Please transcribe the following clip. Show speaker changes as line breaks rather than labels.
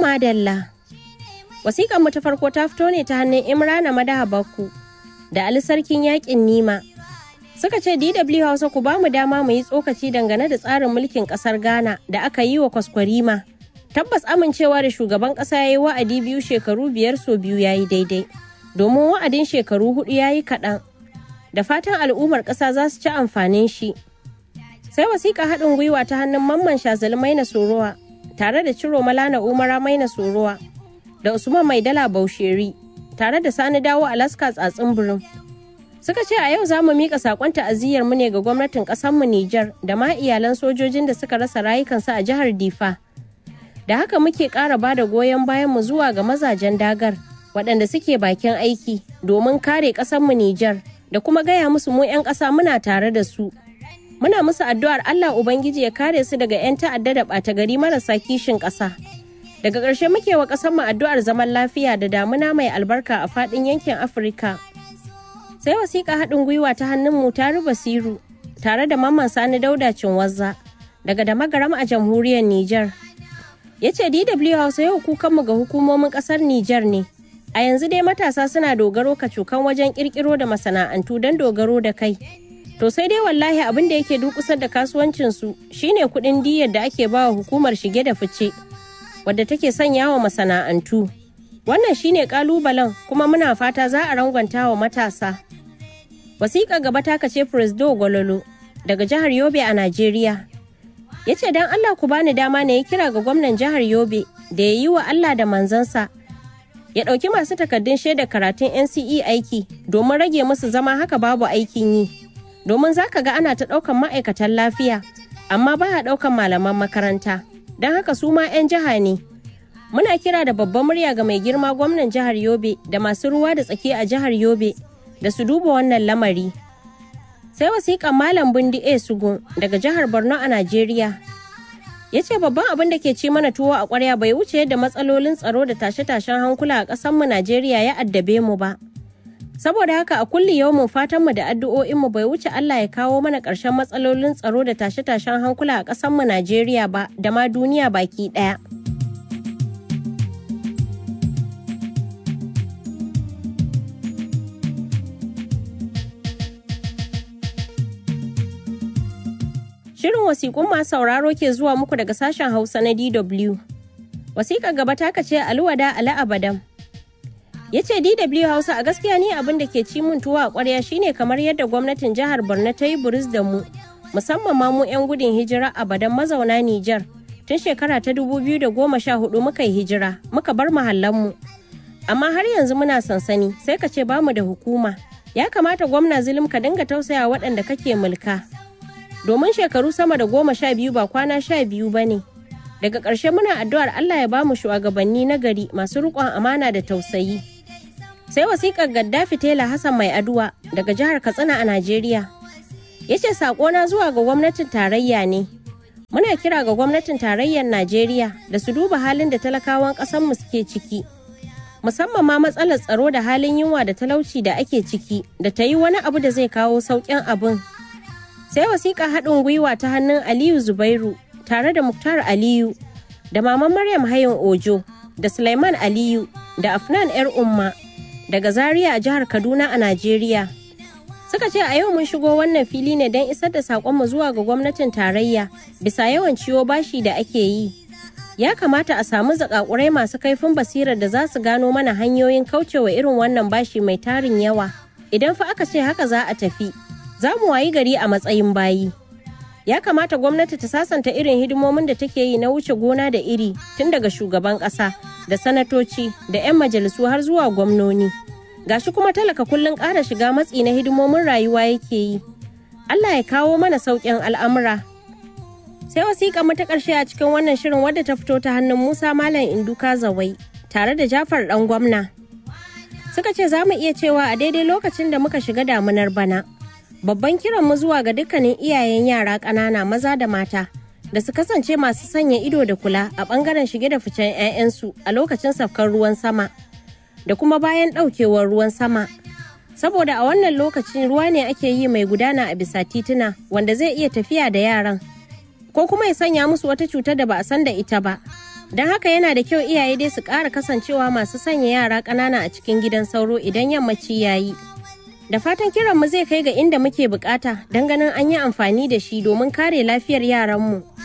madalla. Wasiƙan mu ta farko ta fito ne ta hannun Imrana Madaha Bakku da Ali Sarkin Yaƙin Nima. Suka ce DW Hausa ku ba mu dama mu yi tsokaci dangane da tsarin mulkin ƙasar Ghana da aka yi wa kwaskwarima. Tabbas amincewa da shugaban ƙasa ya yi wa'adi biyu shekaru biyar so biyu ya yi daidai. Domin wa'adin shekaru hudu ya yi kaɗan. Da fatan al'ummar ƙasa za su ci amfanin shi. Sai wasiƙa haɗin gwiwa ta hannun Mamman Shazali Maina Sorowa tare da Ciro Malana Umara Maina Sorowa da Usman Maidala Bausheri tare da Sani Dawo Alaska Tsatsin Birin. Suka ce a yau za mu miƙa saƙon ta'aziyyar mu ne ga gwamnatin ƙasarmu Nijar da ma iyalan sojojin da suka rasa rayukansu a jihar Difa. Da haka muke ƙara ba da goyon bayan mu zuwa ga mazajen dagar waɗanda suke bakin aiki domin kare ƙasarmu Nijar da kuma gaya musu mu 'yan ƙasa muna tare da su. Muna musu addu'ar Allah Ubangiji ya kare su daga 'yan ta'adda da ɓata gari marasa kishin ƙasa. Daga ƙarshe muke wa ƙasarmu addu'ar zaman lafiya da damuna mai albarka a faɗin yankin Afirka. Sai wasiƙa haɗin gwiwa ta hannun mu taru Basiru tare da Mamman Sani Dauda Cinwazza daga da magaram a jamhuriyar Nijar. Ya ce DW Hausa yau kukanmu ga hukumomin ƙasar Nijar ne. A yanzu dai matasa suna dogaro kacokan wajen ƙirƙiro da masana'antu don dogaro da kai. To sai dai wallahi abin da yake dukusar da kasuwancinsu shine kuɗin diyyar da ake bawa hukumar shige da fice. wadda take sanya wa masana'antu. Wannan shine kalubalen kuma muna fata za a rangwanta wa matasa. Wasiƙa gaba ta kace Presdo Gwalolo daga jihar Yobe a Najeriya. Ya ce don Allah ku bani dama na yi kira ga gwamnan jihar Yobe da ya yi wa Allah da manzansa. Ya ɗauki masu takardun shaidar karatun NCE aiki domin rage musu zama haka babu aikin yi. Domin za ka ga ana ta ɗaukan ma'aikatan lafiya, amma ba a ɗaukan malaman makaranta. don haka su ma 'yan jiha ne. Muna kira da babban murya ga mai girma gwamnan jihar Yobe da masu ruwa da tsaki a jihar Yobe da su duba wannan lamari. Sai wasiƙan Malam Bundi A. Sugun daga jihar Borno a Najeriya. Ya ce babban abin da ke ci mana tuwo a ƙwarya bai wuce yadda matsalolin tsaro da tashe-tashen hankula a ƙasanmu Najeriya ya addabe mu ba. Saboda haka a kulli yau mu fatanmu da addu'o'inmu bai wuce Allah ya kawo mana ƙarshen matsalolin tsaro da tashe-tashen hankula a ƙasanmu Najeriya ba da ma duniya baki ɗaya. Shirin wasiƙun masu sauraro ke zuwa muku daga sashen Hausa na DW. Wasiƙar gaba ta kace Aluwada Ali Abadam. ya ce dw hausa a gaskiya ni abin da ke ci mun tuwa a kwarya shine kamar yadda gwamnatin jihar borno ta yi buris da mu musamman ma mu 'yan gudun hijira a badan mazauna nijar tun shekara ta 2014 muka yi hijira muka bar mu amma har yanzu muna sansani sai ka ce bamu da hukuma ya kamata gwamna zulum ka dinga tausaya waɗanda kake mulka domin shekaru sama da goma sha biyu ba kwana sha biyu ba ne daga ƙarshe muna addu'ar allah ya bamu shugabanni na gari masu riƙon amana da tausayi sai wasiƙar gaddafi tela hassan mai aduwa daga jihar katsina a najeriya ya ce saƙona zuwa ga gwamnatin tarayya ne muna kira ga gwamnatin tarayyar najeriya da su duba halin da talakawan ƙasarmu suke ciki musamman ma matsalar tsaro da halin yunwa da talauci da ake ciki da ta yi wani abu da zai kawo sauƙin abin sai wasiƙa haɗin gwiwa ta hannun aliyu zubairu tare da muktar aliyu da maman maryam hayin ojo da suleiman aliyu da afnan yar umma daga Zaria a jihar Kaduna a Najeriya. Suka ce a yau mun shigo wannan fili ne don isar da saƙonmu zuwa ga gwamnatin tarayya bisa yawan ciwo bashi da ake yi. Ya kamata a samu zakakurai masu kaifin basirar da za su gano mana hanyoyin kaucewa irin wannan bashi mai tarin yawa. Idan fa aka ce haka za a tafi, za mu wayi gari a matsayin bayi. Ya kamata gwamnati ta sasanta irin hidimomin da take yi na wuce gona da iri tun daga shugaban ƙasa. da sanatoci da 'yan majalisu har zuwa gwamnoni gashi kuma talaka kullum ƙara shiga matsi na hidimomin rayuwa yake yi allah ya kawo mana sauƙin al'amura sai wasiƙa mata ƙarshe a cikin wannan shirin wadda ta fito ta hannun musa malam induka zawai tare da jafar ɗan gwamna suka ce za mu iya cewa a daidai lokacin da muka shiga damunar bana babban kiranmu zuwa ga dukkanin iyayen yara ƙanana maza da mata da su kasance masu sanya ido da kula a bangaren shige da ficen 'ya'yansu a lokacin safkar ruwan sama da kuma bayan ɗaukewar ruwan sama saboda a wannan lokacin ruwa ne ake yi mai gudana a bisa tituna wanda zai iya tafiya da yaran ko kuma ya sanya musu wata cutar da ba a san da ita ba Don haka yana da kyau iyaye dai su ƙara kasancewa masu sanya yara ƙanana a cikin gidan sauro idan yammaci ya yi. Da fatan kiranmu zai kai ga inda muke bukata don ganin an yi amfani da shi domin kare lafiyar yaranmu.